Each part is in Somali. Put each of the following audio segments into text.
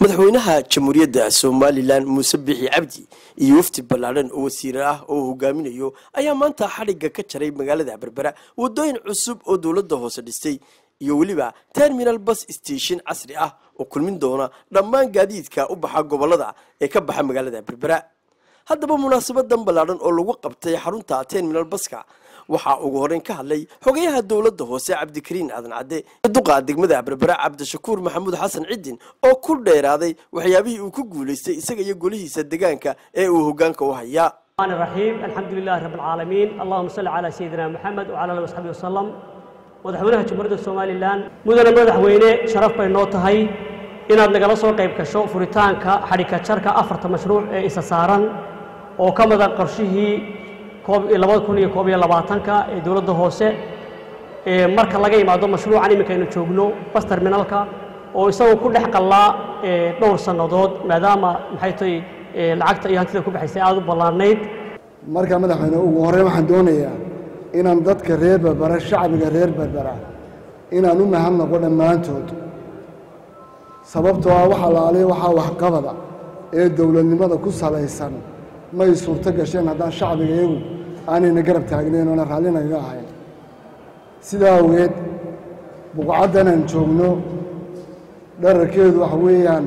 madaxweynaha jamhuuriyadda somalilan muuse bixi cabdi iyo wafdi ballaadhan oo wasiire ah oo hogaaminayo ayaa maanta xadhigga ka jaray magaalada berbera wadooyin cusub oo dowladda hoose dhistay iyo weliba terminal bus station casri ah oo kulmin doona dhammaan gaadiidka u baxa gobolada ee ka baxa magaalada berbera haddaba munaasabadan ballaadhan oo lagu qabtay xarunta terminal baska waxaa ugu horeyn ka hadlay xogayaha dowladda hoose cabdikariin aadan cadde duqa degmada berbera cabdishakuur maxamuud xasan cidin oo ku dheeraaday waxyaabihii uu ku guulaystay isaga iyo golihiisa degaanka ee uu hogaanka u hayaa الرحمن الرحيم الحمد لله رب العالمين اللهم صل على سيدنا محمد وعلى اله وصحبه وسلم madaxweynaha jamhuuriyadda somalilan mudane madaxweyne sharaf bay noo tahay inaad nagala soo qayb gasho furitaanka xadhigka jarka afarta mashruuc ee isa saaran oo ka mida qorshihii labada kun iyo koob iyo labaatanka ee dowladda hoose ee marka laga imaado mashruucan iminka aynu joogno bas terminalka oo isagoo ku dhex qallaa dhowr sannadood maadaama maxay tahay lacagta iyo hantida ku baxaysay aada u ballaarnayd marka madaxweyne ugu horreyn waxaan doonayaa inaan dadka reer berbera shacbiga reer berbera inaan u mahadnaqo dhammaantood sababtoo ah waxa laaliya waxaa waxqabada ee dowladnimada ku salaysan may suurto gasheen haddaan shacbiga iyagu aanayna garab taagnayn oona raallinagaga ahayn sidaa awgeed buqcaddan aan joogno dherarkeedu waxa weeyaan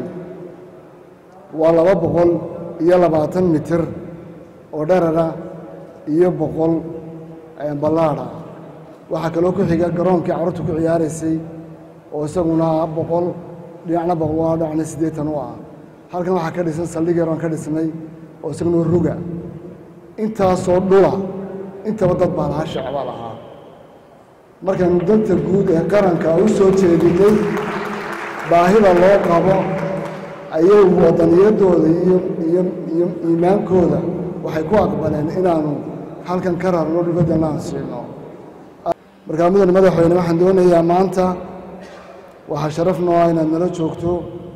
waa laba boqol iyo labaatan mitir oo dherara iyo boqol ballaadha waxaa kaloo ku xiga garoonkii carruurta ku ciyaaraysay oo isaguna boqol dhinacna boqol waa dhinacna siddeetan u ah halkan waxaa ka dhisan saldhig yaroon ka dhisnay oo isaguna ruga intaasoo dhula intaba dad baa lahaa shacbaa lahaa markaynu danta guud ee qaranka u soo jeedinay baahida loo qabo ayay wadaniyaddooda iyo iyo iyo iimaankooda waxay ku aqbaleen inaanu halkan ka rarno dhulbaddana aan siino markaa mudane madaxweyne waxaan doonayaa maanta waxaa sharaf noo ah inaad nala joogto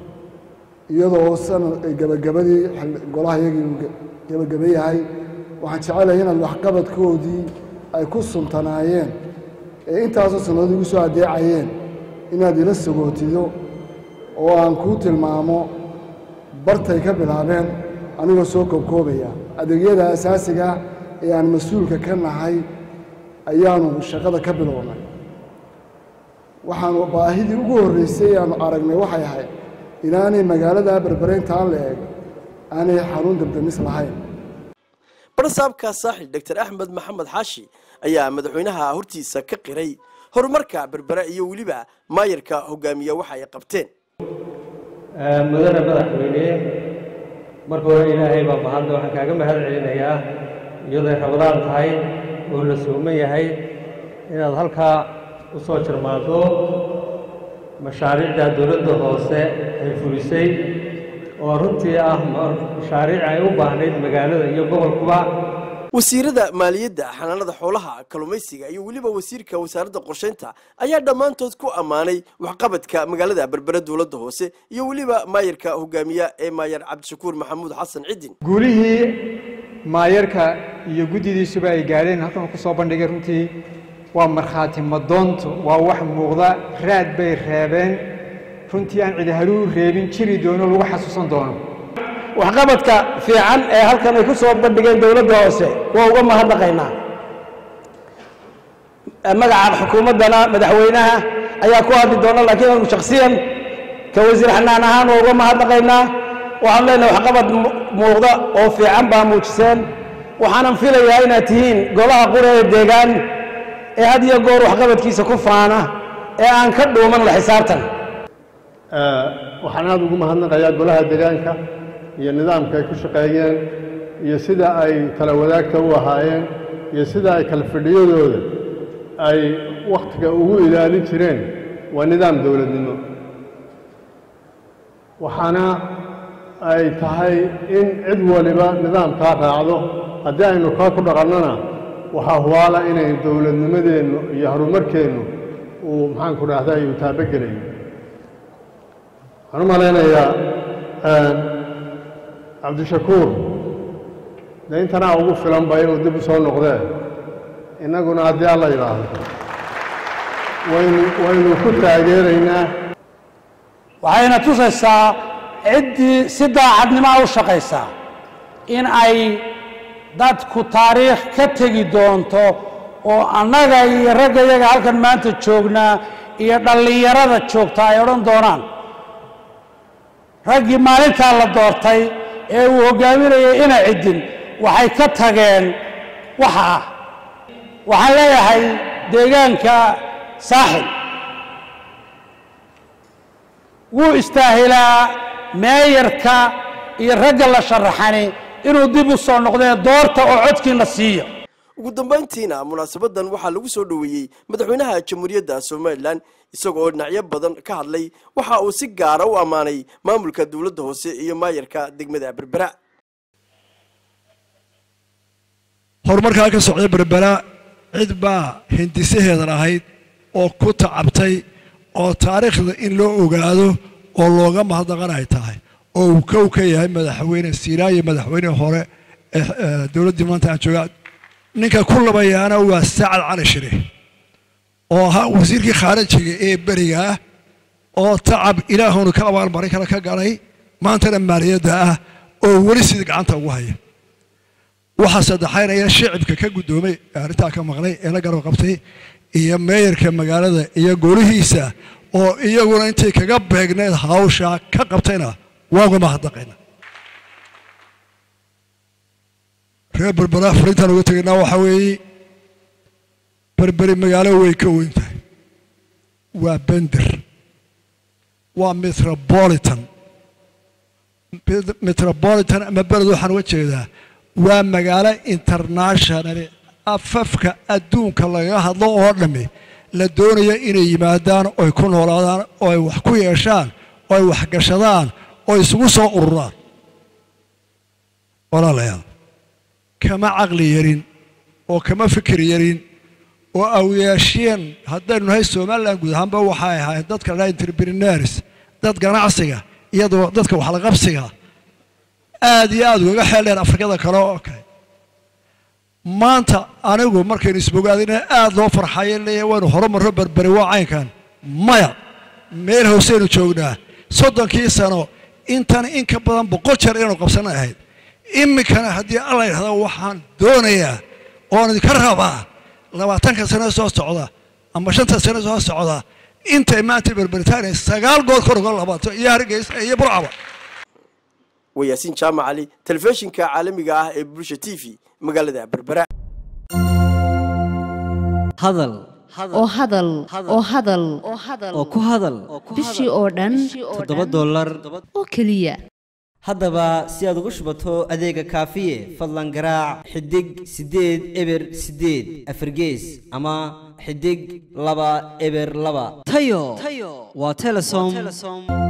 iyadoo sanad gebagabadii golaha iyagii uu gebagaba yahay waxaan jecelahay inaad waxqabadkoodii ay ku suntanaayeen ee intaasoo sannadood igu soo addeecayeen inaad ila sagootido oo aan kuu tilmaamo bartay ka bilaabeen anigoo soo koobkoobaya adeegyada asaasiga ee aan mas-uulka ka nahay ayaanu shaqada ka bilownay waxaanu baahidii ugu horreysay aanu aragnay waxay ahayd inaanay magaalada berbereyntaan la eeg aanay xarun dabdamis lahayn barsaabka saaxil doctor axmed maxamed xaashi ayaa madaxweynaha hortiisa ka qiray horumarka berbera iyo weliba maayarka hogaamiya waxa ay qabteen mudane madaxweyne marka hore ilaahay baa mahadle waxaan kaaga mahad celinayaa iyaday rabadaan tahay oo la sooman yahay inaad halkaa u soo jarmaado mashaariicda dowladda hoose ay fulisay oo runtii ah mashaariic ay u baahnayd magaalada iyo gobolkuba wasiirada maaliyadda xanaanada xoolaha kalluumaysiga iyo weliba wasiirka wasaaradda qorshaynta ayaa dhammaantood ku ammaanay waxqabadka magaalada berbere dowladda hoose iyo weliba maayarka hogaamiya ee maayar cabdishakuur maxamuud xasan cidin guulihii maayarka iyo guddidiisuba ay gaadheen halkan ku soo bandhigay runtii waa markhaati madoonto waa wax muuqda raad bay reebeen runtii aan cidi haluu reebin jiri doono lagu xasuusan doono waxqabadka fiican ee halkan ay ku soo bandhigeen dowladda hoose waa uga mahadnaqaynaa magaca xukuumaddana madaxweynaha ayaa ku hadli doona laakiin anu shakhsiyan ka wasiir xanaan ahaan waa uga mahadnaqaynaa waxaan leenahay waxqabad muuqda oo fiican baa muujiseen waxaanan filayaa inaad tihiin golaha qura ee deegaan ee had iyo goor waxqabadkiisa ku faana ee aan ka dhuuman la xisaabtan waxaan aada ugu mahadnaqayaa golaha deegaanka iyo nidaamka ay ku shaqeeyeen iyo sida ay kala wadaagta u ahaayeen iyo sida ay kala fadhiyadooda ay wakhtiga ugu ilaalin jireen waa nidaam dowladnimo waxaana ay tahay in cid waliba nidaamkaa raacdo haddii aynu kaa ku dhaqannona waxaa hubaala inay dowladnimadeennu iyo horumarkeennu uu maxaanku dhahday uu taabogelayo waxaan u malaynayaa cabdishakuur dee intanaa ugu filanba inuu dib u soo noqdee innaguna haddii alla yidhaahdo waynu waynu ku taageeraynaa waxayna tusaysaa ciddii si daacadnimoa u shaqaysaa in ay dadku taariikh ka tegi doonto oo annaga iyo ragga iyaga halkan maanta joognaa iyo dhallinyarada joogta ay odhan doonaan raggii maalintaa la doortay ee uu hoggaaminayay ina ciddin waxay ka tageen waxa ah waxaan leeyahay deegaanka saaxil wuu istaahilaa meeyarka iyo ragga la sharaxani inuu dib u soo noqdee doorta oo codkiina siiya ugu dambayntiina munaasabadan waxaa lagu soo dhoweeyey madaxweynaha jamhuuriyadda somalilan isagoo dhinacyo badan ka hadlay waxa uu si gaara u ammaanay maamulka dowladda hoose iyo maayarka degmada berbera horumarkaa ka socda berbera cid baa hindisaheedan ahayd oo ku tacabtay oo taariikhda in loo ogaado oo looga mahadnaqan ay tahay oo uu kow ka yahay madaxweyne siiraayo madaxweyne hore ee dowladdii maanta aan joogaa ninka ku labayaana waa sacad cali shire oo ahaa wasiirkii khaarijiga ee beriga ah oo tacab ilaahunu ka abaalmarin kale ka galay maantana maaliyadda ah oo weli sidii gacanta ugu haya waxaa saddexaynaya shicibka ka guddoomay ee arrintaa ka maqnay ee la garab qabtay iyo meeyarka magaalada iyo golihiisa oo iyaguna intay kaga beegneed hawshaa ka qabtayna waa uga mahadnaqayna reer berbera fariintaan uga tegaynaa waxaa weeye berberi magaalo way ka weyn tahay waa bender waa metropolitan metropolitan ama beled waxaan uga jeedaa waa magaalo international afafka adduunka lagaga hadlo oo dhammi la doonaya inay yimaadaan oy ku noolaadaan oo ay wax ku yeeshaan oo ay waxgashadaan oo isugu soo ururaan walaalayaal kama caqli yarin oo kama fikir yarin oo awyaashiyeen haddaynu nahay somalilan guud ahaanba waxay ahayd dadka la entrepreneurs dad ganacsiga iyadoo dadka waxlaqabsiga aad iyo aad ugaga xeeldheer afrikada kale oo kale maanta anigu markaynu isbogaadina aad loo farxayo leeyahay waynu horumarro berberi waa caynkan maya meel hooseynu joognaa soddonkii sano intan in ka badan boqol jeer inaynu qabsanay ahayd iminkana haddii alla yidhahdo waxaan doonayaa oon idinka rabaa labaatanka sano soo socda ama shanta sano soo socda intay maanta berberitaaniya sagaal goor kor uga labato iyo hargeysa iyo burcaba waa yaasiin jaamac cali telefishinka caalamiga ah ee bulsha t v magaalada berbera hadal oo hadal oo hadal oo ku hadal bishii oo dhan toddoba dollar oo keliya haddaba si aad ugu shubato adeega kaafiye fadlan garaac xidig siddeed eber siddeed afargees ama xidig laba eber laba tayo waa telesom